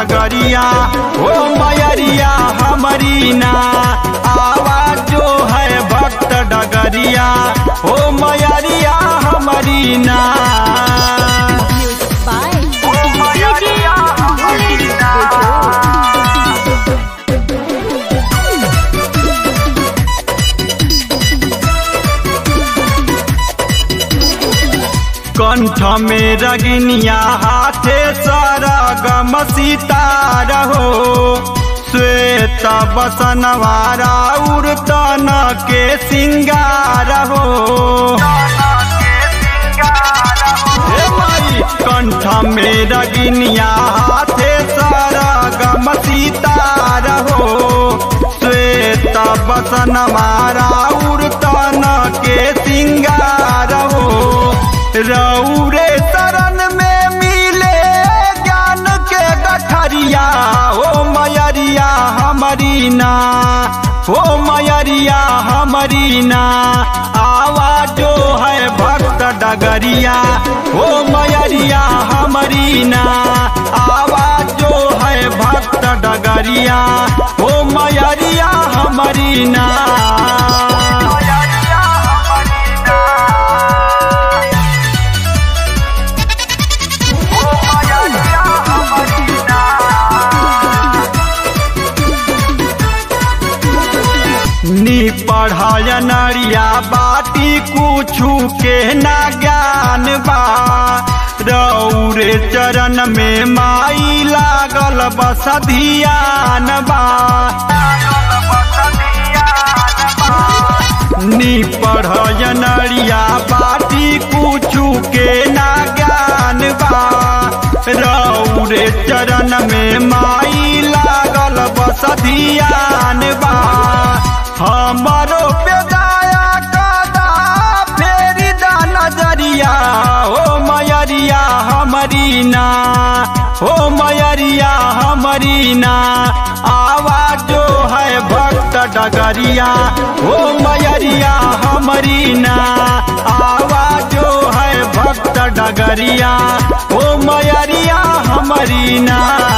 डगरिया ओ मयरिया हमारी ना आवाज जो है भक्त डगरिया ओ मयरिया हमारी ना Music by DJ Bhole Bejo. कंठ में रगनिया हाथे सरगम सितार हो श्वेत बसनवारा उड़तन के सिंगार हो हे माई कंठ में रगनिया हाथे सरगम सितार हो श्वेत बसनवारा उड़तन के सिंगार हो रौरे शरण में मिले ज्ञान के गठरिया ओ मयरिया हमारी ना ओ मयरिया हमारी ना आवाज जो है भक्त डगरिया ओ मयरिया हमारी ना आवाज जो है भक्त डगरिया ओ मयरिया हमारी ना नी पढ़ाया नरिया बाटी कुछु के ना ज्ञान बा रौरे चरण में माई लागल बस धियान बा नी पढ़ाया नरिया बाटी कुछु के ना ज्ञान बा रौरे चरण में माई लागल बस धियान बा हमारो बेदाया कदा फेरी दा नजरिया ओ मयरिया हमारी ना ओ मयरिया हमारी ना आवाज जो है भक्त डगरिया ओ मयरिया हमारी ना आवाज जो है भक्त डगरिया ओ मयरिया हमारी ना